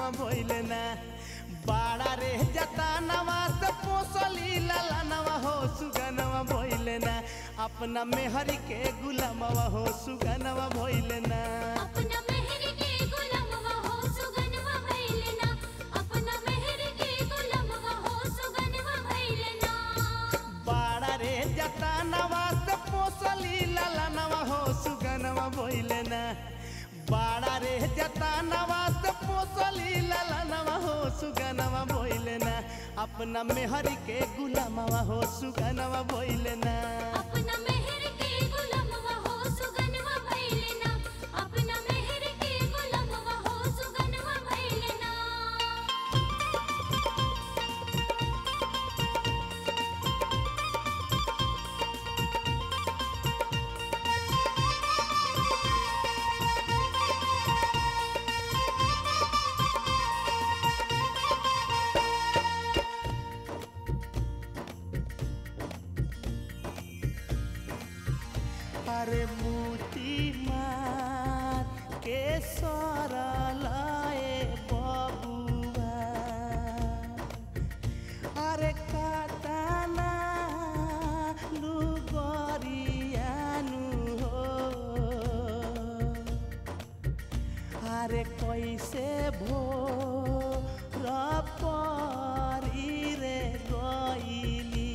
भइले ना बाड़ा रे जतानवा से पोसली ललनवा हो सुगनवा भइले ना अपना मेहरी के गुलामवा हो सुगनवा भइले ना अपना मेहर के गुलामवा हो सुगनवा भइलना अपना मेहर के गुलामवा हो सुगनवा भइलना बाड़ा रे जतानवा से पोसली ललनवा हो सुगनवा भइले ना बाड़ा रे जतानवा से पोसली ललनवा हो सुगनवा भइले ना अपना मेहरी के गुलामवा हो सुगनवा भइले ना अपना मेहर के गुलामवा हो सुगनवा भइलना अपना मेहर के गुलामवा हो सुगनवा भइलना अरे मूती मार के सरलाए बबुआ अरे काताना लुगरियानु हो अरे कैसे भो रपरी रे गइली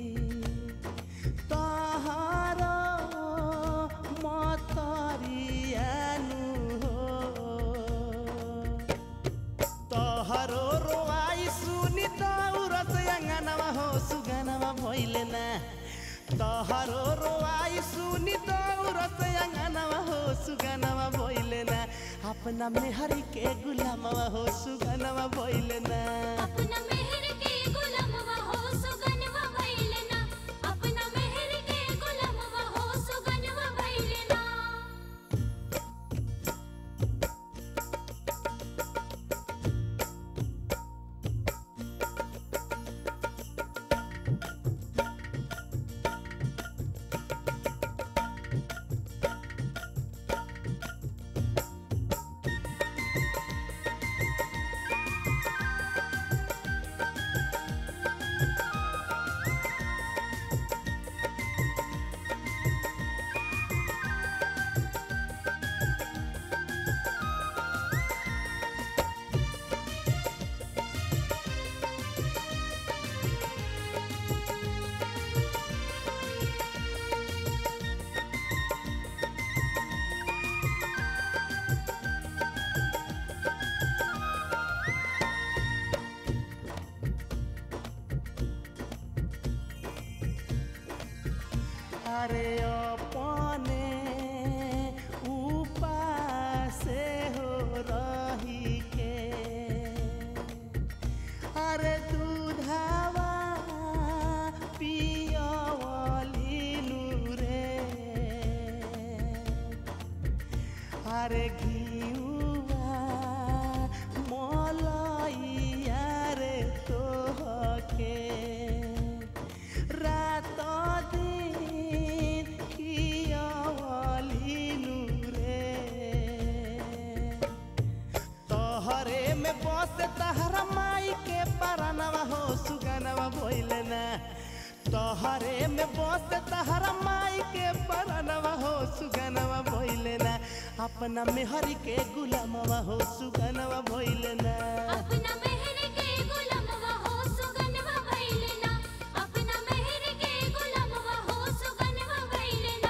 तहर मतरियानु हो तहरो रोआई सुनि दौरस अङ्गनमा हो सुगनमा भइले ना तहरो रोआई सुनि दौरस अङ्गनमा हो सुगनमा भइले ना अपना मेहरी के गुलामवा हो सुगनमा भइले ना अपना मेहर के गुलामवा हो सुगनवा भइलना अपना मेहर के गुलामवा हो सुगनवा भइलना अरे अपने उपासे हो रही के अरे दूधावा पियवलिनु रे अरे घिउवा मलैया रे तोहके रात दिन खियवलिनु रे तोहरे में बस तहरा माई के परनवा हो सुगनवा भइले ना तोहरे में बस तहरा माई के परनवा हो सुगनवा भइले ना अपना मेहरी के गुलामवा हो सुगनवा भइले ना अपना मेहर के गुलामवा हो सुगनवा भइलना अपना मेहर के गुलामवा हो सुगनवा भइलना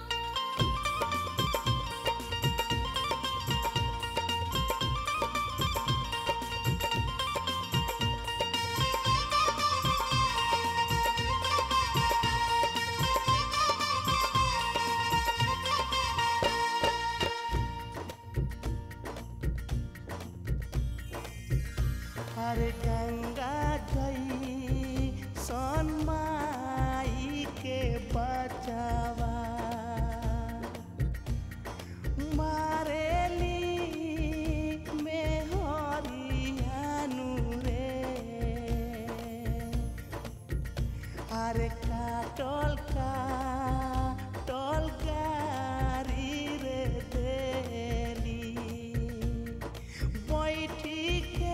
अरे गंगा गई सनमाई के बचावा मारेली में हरियानु रे अरे काटल काटल गारी रे देली बैठी के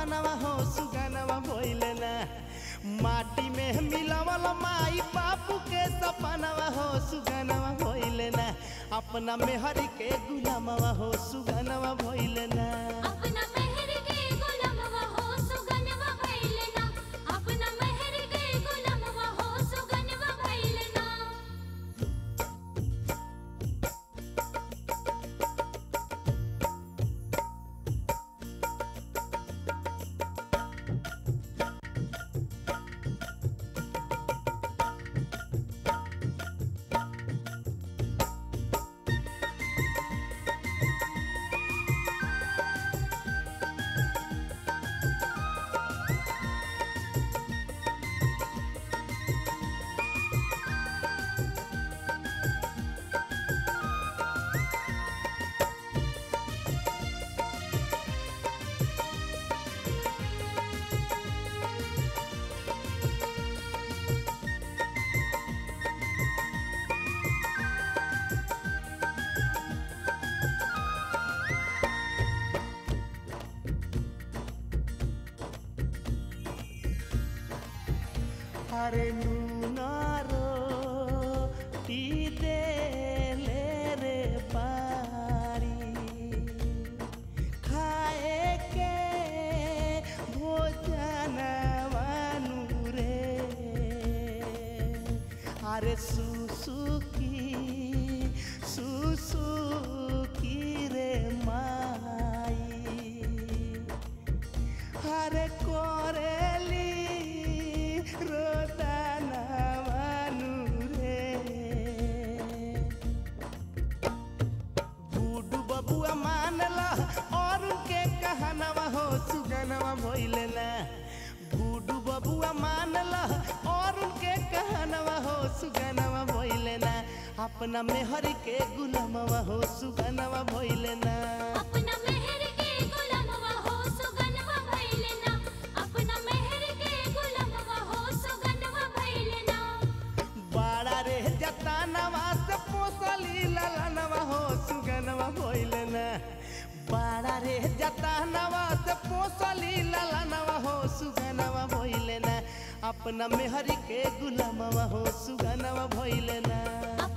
सपनवा हो सुगनवा भइले ना माटी में मिलवल माई बापू के सपनवा हो सुगनवा भइले ना अपना मेहरी के गुलामवा हो सुगनवा भइले ना अपना मेहर के गुलामवा हो सुगनवा भइले ना अपना मेहर के गुलामवा हो सुगनवा भइले ना अरे नूनारो टी दे ले रे पारी खाए के भोजन वानु रे अरे सुसुकी सुसुकी रे माई हरे कोरेली रोदना मानु रे बूढ़ू बबुआ मानला और उनके कहनवा हो सुगनवा भइले ना बूढ़ू बबुआ मानला और उनके कहनवा हो सुगनवा भइले ना अपना मेहर के गुलामवा हो सुगनवा भइले ना अपना मेहर के गुलामवा हो सुगनवा भइले ना अपना मेहर के गुलामवा हो सुगनवा भइले ना बाड़ा रे जतानवा से पोसली ललनवा हो सुगनवा भइले ना बाड़ा रे जतानवा से पोसली ललनवा हो सुगनवा भइले ना अपना मेहरी के गुलामवा हो सुगनवा भइले ना